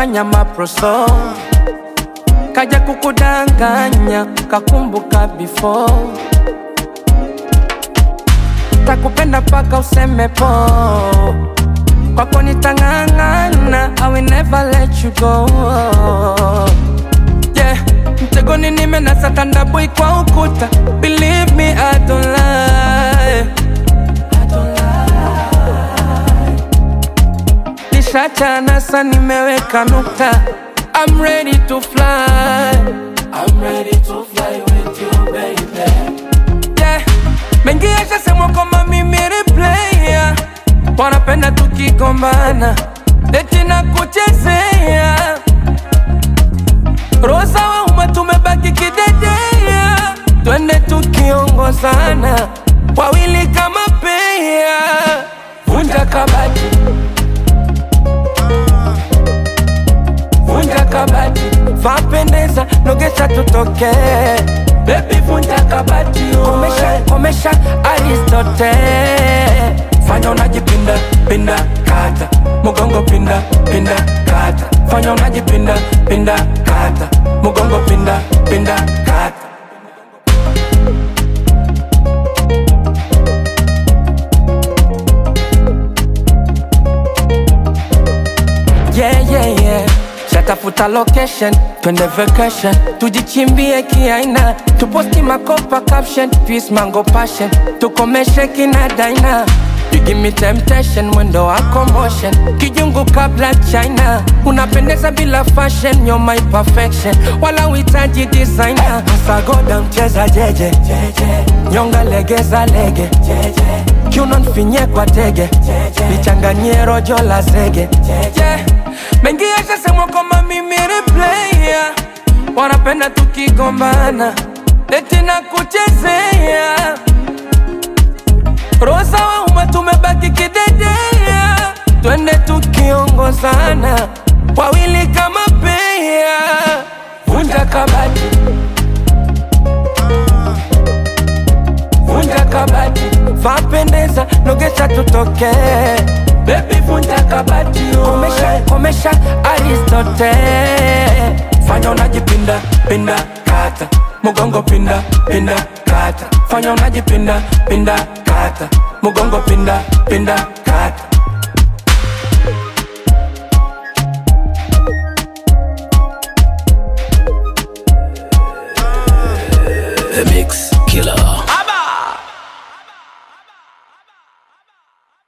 unafanya maproso kaja kukudanganya kakumbuka before takupenda paka useme po kwako nitang'ang'ana I will never let you go yeah. mtegoni nimenasa tandabui kwa ukuta believe me I don't lie nishachana sa nimeweka nukta I'm ready to fly I'm ready to fly with you baby yeah. mengi yashasemwa kwamba mimi ni player wanapenda tukigombana eti na kuchezea rosa wa umma tumebaki kidedea twende tukiongozana wawili kama pea vunja kabati vunja kabati vapendeza nogesha tutoke bebi vunja kabati komesha komesha aristote fanya unajipinda pinda kata mugongo pinda pinda kata fanya unajipinda pinda kata mugongo pinda pinda kata yeah, yeah, yeah. Shatafuta location, twende vacation, tujichimbie kiaina, tuposti makopa caption, peace mango passion, tukomeshe kina daina. You give me temptation, mwendo wako motion, kijungu kabla China, unapendeza bila fashion, you're my perfection, wala uhitaji designer. Sagoda mcheza jeje, nyonga legeza lege, kiuno nfinye kwa tege, lichanganyie rojo la zege, yeah. Mengi yashasemwa kwamba mimi ni player, wanapenda tukigombana, eti na kuchezea rosa wa umma tumebaki kidedea, twende tukiongozana, wawili kama pea, vunja kabati, vunja kabati, vapendeza, nogesha tutoke Baby vunja kabati komesha, komesha Aristote fanya unajipinda pinda kata mugongo pinda pinda kata fanya unajipinda pinda kata mugongo pinda pinda kata The Mix Killer.